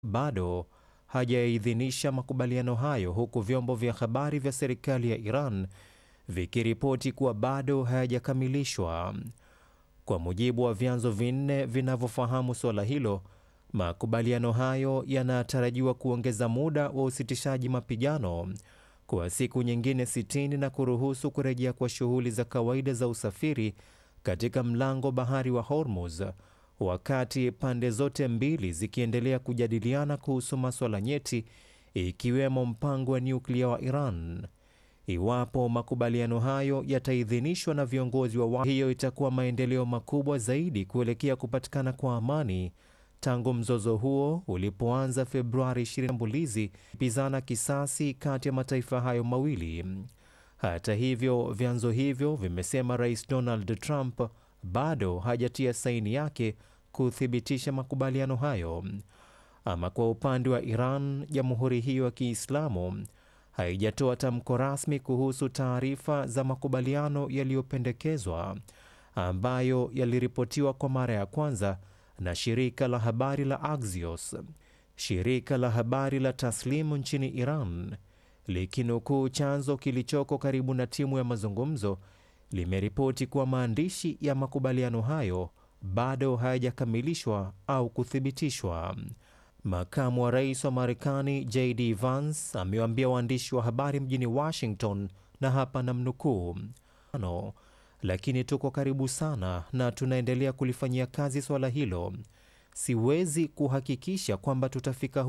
bado hajaidhinisha makubaliano hayo, huku vyombo vya habari vya serikali ya Iran vikiripoti kuwa bado hayajakamilishwa. Kwa mujibu wa vyanzo vinne vinavyofahamu suala hilo, makubaliano hayo yanatarajiwa kuongeza muda wa usitishaji mapigano kwa siku nyingine 60 na kuruhusu kurejea kwa shughuli za kawaida za usafiri katika mlango bahari wa Hormuz, wakati pande zote mbili zikiendelea kujadiliana kuhusu maswala nyeti ikiwemo mpango wa nyuklia wa Iran. Iwapo makubaliano hayo yataidhinishwa na viongozi wa hiyo, itakuwa maendeleo makubwa zaidi kuelekea kupatikana kwa amani tangu mzozo huo ulipoanza Februari 20 shambulizi pizana kisasi kati ya mataifa hayo mawili. Hata hivyo, vyanzo hivyo vimesema Rais Donald Trump bado hajatia saini yake kuthibitisha makubaliano hayo. Ama kwa upande wa Iran, jamhuri hiyo ya Kiislamu haijatoa tamko rasmi kuhusu taarifa za makubaliano yaliyopendekezwa ambayo yaliripotiwa kwa mara ya kwanza na shirika la habari la Axios. Shirika la habari la Taslimu nchini Iran likinukuu chanzo kilichoko karibu na timu ya mazungumzo limeripoti kuwa maandishi ya makubaliano hayo bado hayajakamilishwa au kuthibitishwa. Makamu wa rais wa Marekani JD Vance amewaambia waandishi wa habari mjini Washington, na hapa namnukuu, lakini tuko karibu sana na tunaendelea kulifanyia kazi swala hilo. Siwezi kuhakikisha kwamba tutafika